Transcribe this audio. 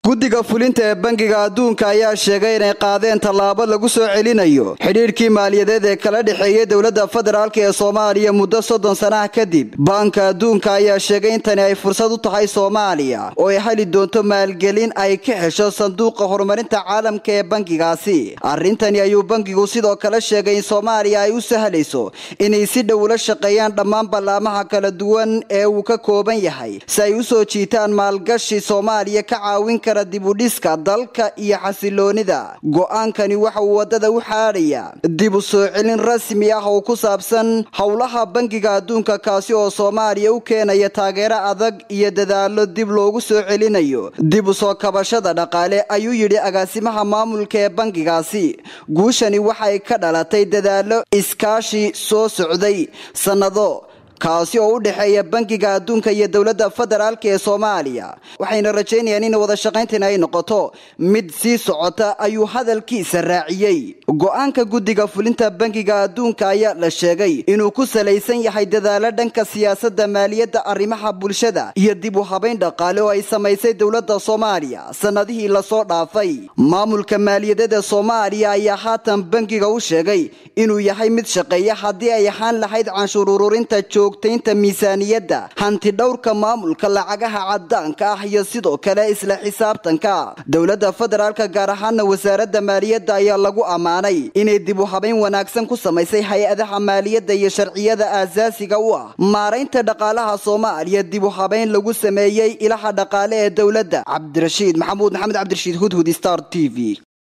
guddiga fulinta ee bangiga adduunka ayaa sheegay inay qaadeen tallaabo lagu soo celinayo xidhiirkii maaliyadeed ee kala dhexeeyay dowladda federaalk ee soomaaliya muddo soddon sanaha kadib baanka adduunka ayaa sheegay in tani ay fursad u tahay soomaaliya oo ay heli doonto maalgelin ay ka hesho sanduuqa horumarinta caalamka ee bangigaasi arrintani ayuu bangigu sidoo kale sheegay in soomaaliya ay u sahlayso inay si dhow ula shaqeeyaan dhammaan ballaamaha kala duwan ee uu ka kooban yahay si ay u soo jiitaan maalgashi soomaaliya ka caawin kara dibudhiska dalka iyo xasiloonida go-aankani waxa uu wadada u xaadhayaa dib u soo celin rasmi ah oo ku saabsan howlaha bangiga adduunka kaasi oo soomaaliya u keenaya taageero adag iyo dadaalo dib loogu soo celinayo dib u soo kabashada dhaqaale ayuu yidhi agaasimaha maamulka ee bangigaasi guushani waxay ka dhalatay dadaalo iskaashi soo socday sannado kaasi oo u dhexeeya bangiga adduunka iyo dowladda federaalk ee soomaaliya waxayna rajaynayaan in wada shaqayntan ay noqoto mid sii socota ayuu hadalkiisa raaciyey go-aanka guddiga fulinta bangiga adduunka ayaa la sheegay inuu ku salaysan yahay dadaalo dhanka siyaasadda maaliyadda arrimaha bulshada iyo dib u habayn dhaqaale oo ay samaysay dowladda soomaaliya sannadihii lasoo dhaafay maamulka maaliyadeed ee soomaaliya ayaa haatan bangiga u sheegay inuu yahay mid shaqeeya haddii ay ahaan lahayd canshuur ururinta joogtaynta miisaaniyadda hanti dhowrka maamulka lacagaha cadaanka ah iyo sidoo kale isla xisaabtanka dowladda federaalka gaar ahaana wasaaradda maaliyadda ayaa lagu ammaanay inay dib u habayn wanaagsan ku samaysay hay-adaha maaliyadda iyo sharciyada aasaasiga u ah maaraynta dhaqaalaha soomaaliya dib u habayn lagu sameeyey ilaha dhaqaale ee dowladda cabdirashiid maxamuud maxamed cabdirashiid hudhud star t v